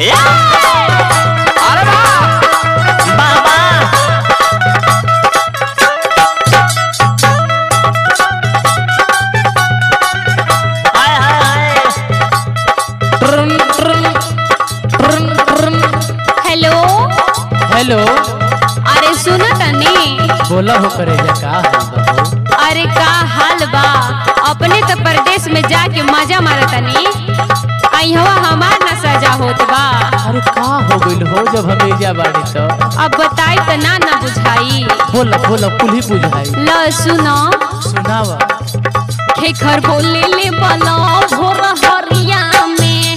अरे वाह बाबा हाय हाय हाय ट्रन ट्रन ट्रन ट्रन हेलो हेलो अरे सुनो तनी बोला हो करेजा का हाल बा हो अरे का हाल बा अपने तो परदेश में जाके मजा मारा तनी अइहवा हमार न सजा होत बा अरे का हो गइल हो जब हम एजा बाड़ी तो अब बताई त ना ना बुझाई बोला बोला कुल ही बुझाई ल सुनो सुनावा खेखर बोले ले बलो भोर हरिया में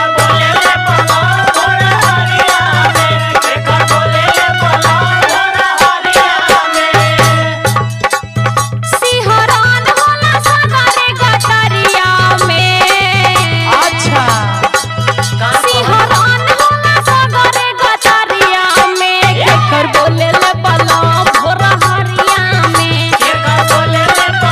सिहरान होला सगरे गतरिया में अच्छा सिहरान होला सगरे गतरिया में खेखर बोले ले बलो भोर हरिया में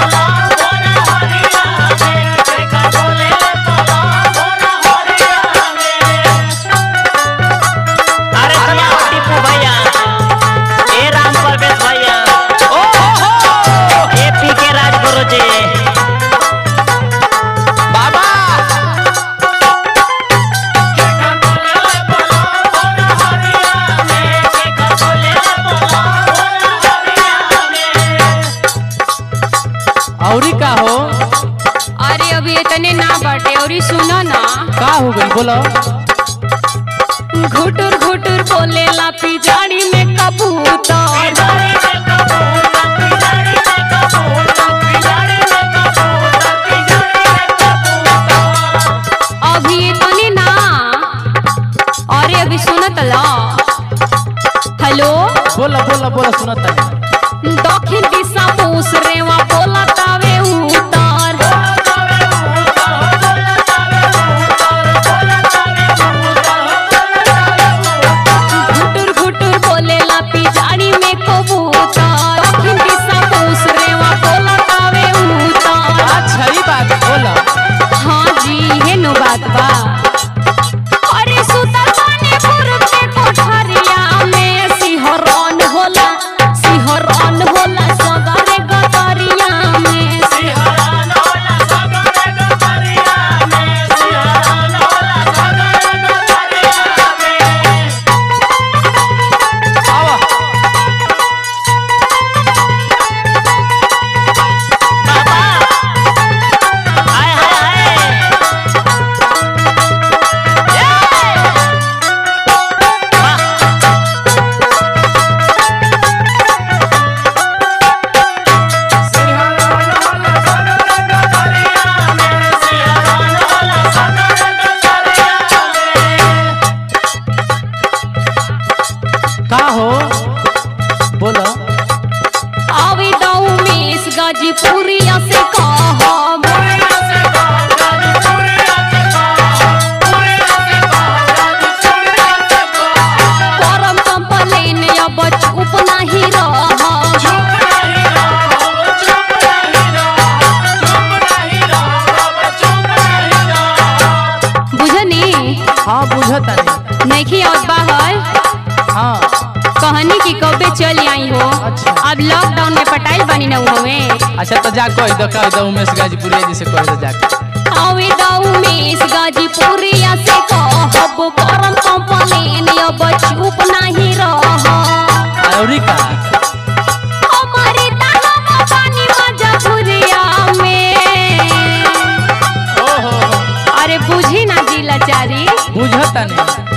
अरे सुना टीपू भैया ए राम परवेश भैया ओ हो हो ए पी के राजगुरु जी बाबा औरी का हो अरे अभी इतने ना बाटे और सुनो ना का हो गइल बोलो घुटुर घुटुर बोले ला पिजाड़ी में कबूतर अभी इतने ना अरे अभी सुनत ला हेलो बोला बोला बोला सुनता दक्षिण दिशा पूस रेवा बोला तावे उतर घुटुर घुटुर बोले ला पिजाड़ी में कबूतर दक्षिण दिशा पूस रेवा बोला तावे उतर अच्छा ही बात बोला हाँ जी हे नो बात बा अरे सुतर बाने पूरब के कोठरिया में सिहरन होला सिहरन होला सगरे गतरिया में आवा बाबा हाय हाय हाय का हो बोलो आवे दाऊ मेस गाजीपुरिया से कहब परम कंपलेन अब चुप नहीं रहब बुझनी हाँ बुझता नहीं नहीं आवत बाहर हाँ कहनी कि कबे चल आई हो अच्छा। अब लॉकडाउन में पटाइल बनी न हमें अच्छा तो जा कह दो कह दो उमेश गाजीपुरिया जी से कह दो जाके आवे दाऊ मेस गाजीपुरिया से कहब परम कंपलेन अब चुप नहीं रहब औरी का हमारी ताला पानी मजबूरिया में ओहो अरे बुझी ना जी लाचारी बुझता नहीं